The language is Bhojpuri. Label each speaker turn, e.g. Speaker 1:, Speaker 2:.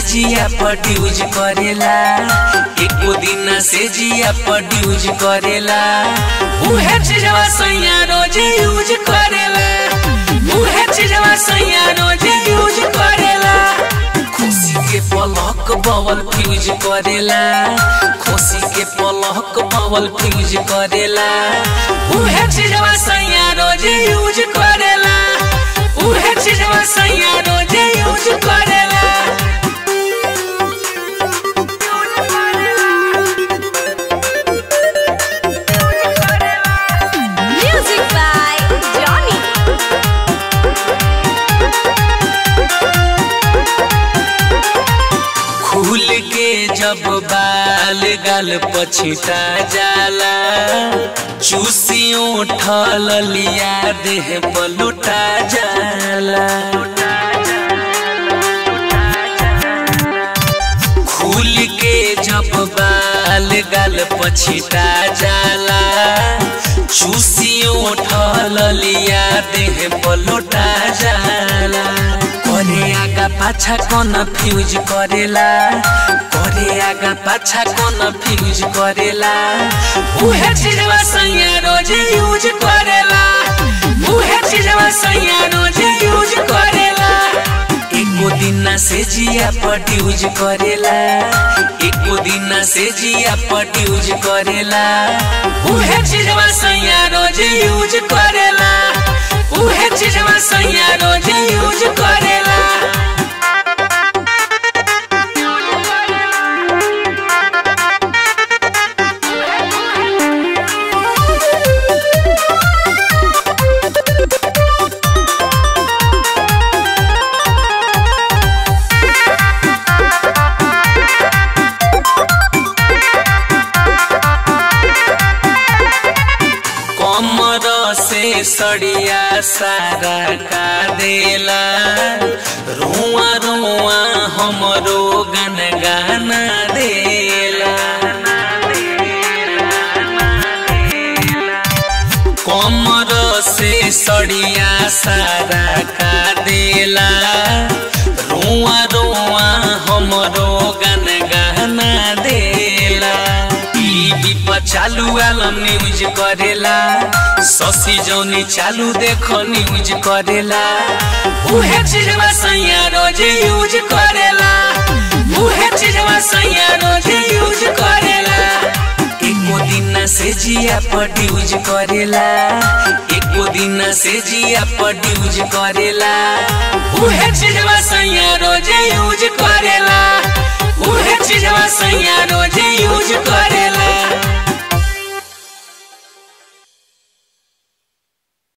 Speaker 1: जिया प्रोड्यूज करेला एको दिन से जिया प्रोड्यूज करेला उहे चीजवा सैया रोज यूज करेला उहे चीजवा सैया रोज यूज करेला खुशी के पलक बवल फ्यूज करेला खुशी के पलक बवल फ्यूज करेला उहे चीजवा सैया रोज यूज करेला उहे चीजवा सैया रोज यूज करेला
Speaker 2: Music by Johnny.
Speaker 1: खुल के जब बाल गाल पछिता जाला चूसियों ठल लिया देह पलुटा जाला खुल के जब बाल गाल पछिता जाला चूसियों ठल लिया देह पलुटा जाला करे आगा पाछा कौन फ्यूज करेला करे आगा पाछा कौन फ्यूज करेला उहे चीजवा सैया रोज यूज करेला उहे चीजवा सैया रोज यूज करेला एको दिन से जिया प्रोड्यूज करेला एको दिन से जिया प्रोड्यूज करेला उहे चीजवा सैया रोज यूज करेला उहे चीजवा सैया रोज यूज करेला कमर से सड़िया सारा का देला रुआ रुआ हमरो गन गाना देला कमर से सड़िया सारा का देला रुआ रुआ हमरो गन गाना देला टीवी पर चालू आलम न्यूज करेला शशि जौनी चालू देखो न्यूज करेला उहे चीजवा सैया रोज यूज करेला उहे चीजवा सैया रोज यूज करेला एको दिन से जिया प्रोड्यूज करेला एको दिन से जिया प्रोड्यूज करेला उहे चीजवा सैया रोज यूज करेला उहे चीजवा सैया रोज यूज करेला